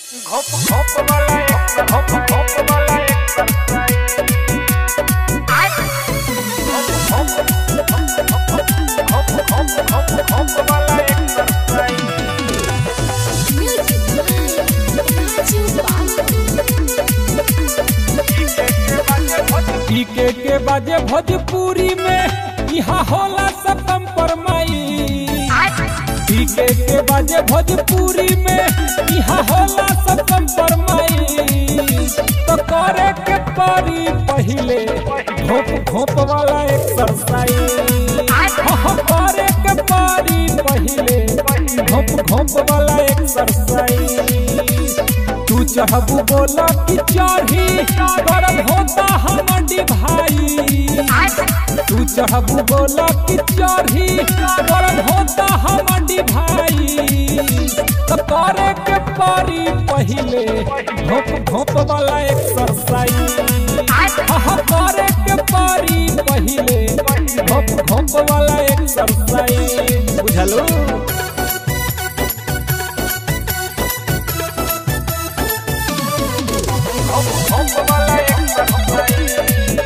घोप घोप वाला एक घोप घोप वाला एक घोप घोप घोप घोप वाला एक पीके के बाजे भोजपुरी में यहाँ होला सब कंपरमाई पीके के बाजे भोजपुरी में यहाँ होला सब कंपरमाई तो करे के परी पहिले घोप घोप वाला एक्सरसाइज हाँ करे के परी पहिले घोप घोप वाला एक्सरसाइज तू चढ़बू बोला कि चढ़ी गरम होता हमर भाई तू चढ़बू बोला कि चढ़ी गरम होता हमर भाई तो करे के परी पहिले घोप घोप वाला एक्सरसाइज हाँ करे के परी पहिले घोप घोप वाला एक्सरसाइज बुझलो घोप घोप वाला एक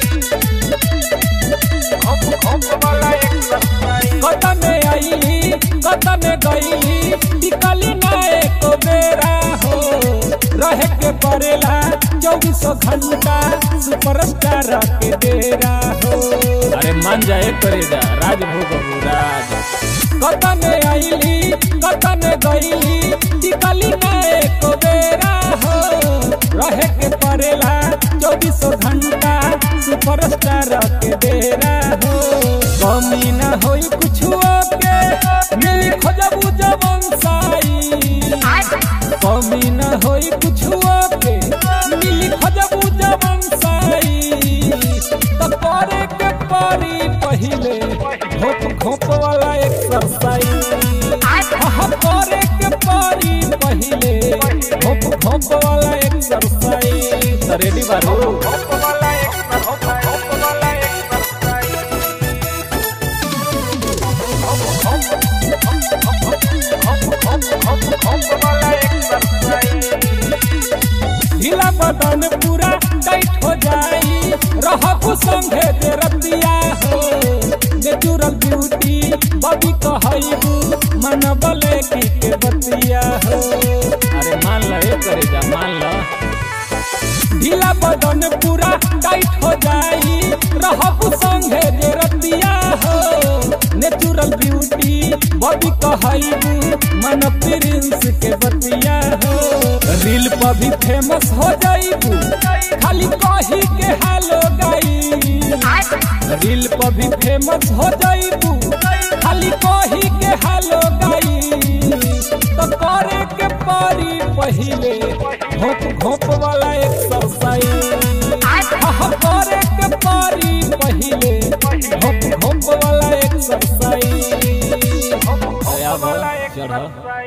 घोप घोप वाला एक कदम में आईली कदम में गईली टिकली ना एक बेरा हो रहे के पड़ेला चौबीसों घंटा सुपरस्टार के डेरा हो अरे मान जाए करेगा राजभोग राज कदम में आईली कदम में गईली टिकली ना एक बेरा हो रहे के पड़ेला चौबीसों घंटा सुपरस्टार के डेरा हो कमी ना होई कुछ के मिली खोजबू जवन साई कमी ना होई कुछ के मिली खोजबू जवन साई तो करे के परी पहिले घोप घोप वाला एक्सरसाइज हाँ करे के परी पहिले घोप घोप वाला एक्सरसाइज रेडी बारू घोप वाला एक घोप घोप वाला एक ढीला बदन पूरा टाइट हो जाई रहब संगे जे रतिया हो नेचुरल ब्यूटी बॉडी कहैबू मन बले की के बतिया हो अरे मान ल ए करे जा मान ल ढीला बदन पूरा टाइट हो जाई रहब संगे जे रतिया हो नेचुरल ब्यूटी बॉडी कहैबू मन प्रिंस के बतिया हो रील पर भी फेमस हो जाइबू खाली कही के हालो गाई रील पर भी फेमस हो जाइबू खाली कही के हालो गाई तो करे के परी पहिले घोप घोप वाला एक्सरसाइज हाँ करे के परी पहिले घोप घोप वाला एक्सरसाइज घोप वाला एक चढ़